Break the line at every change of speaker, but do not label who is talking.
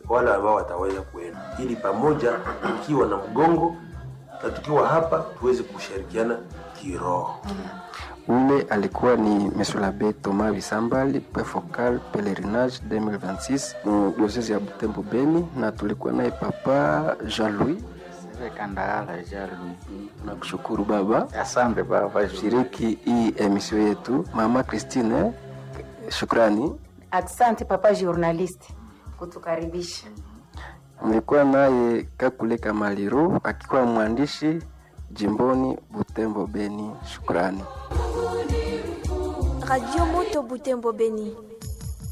wale ambao wataweza kuenda, ili pamoja tukiwa na mgongo na tukiwa hapa tuweze kushirikiana kiroho.
Ule alikuwa ni Monsieur l'Abbé Thomas Bisambali, Prefocal Pelerinage 2026 mu diocese ya Butembo Beni, na tulikuwa naye Papa Jean-Louis.
Kandala Jalu.
Nakushukuru baba
Asante baba.
shiriki hii emisio yetu. Mama Christine, shukrani.
Asante papa journalist kutukaribisha.
Mlikuwa naye Kakule Kamaliro akikuwa mwandishi jimboni Butembo Beni. Shukrani.
Radio Moto Butembo Beni.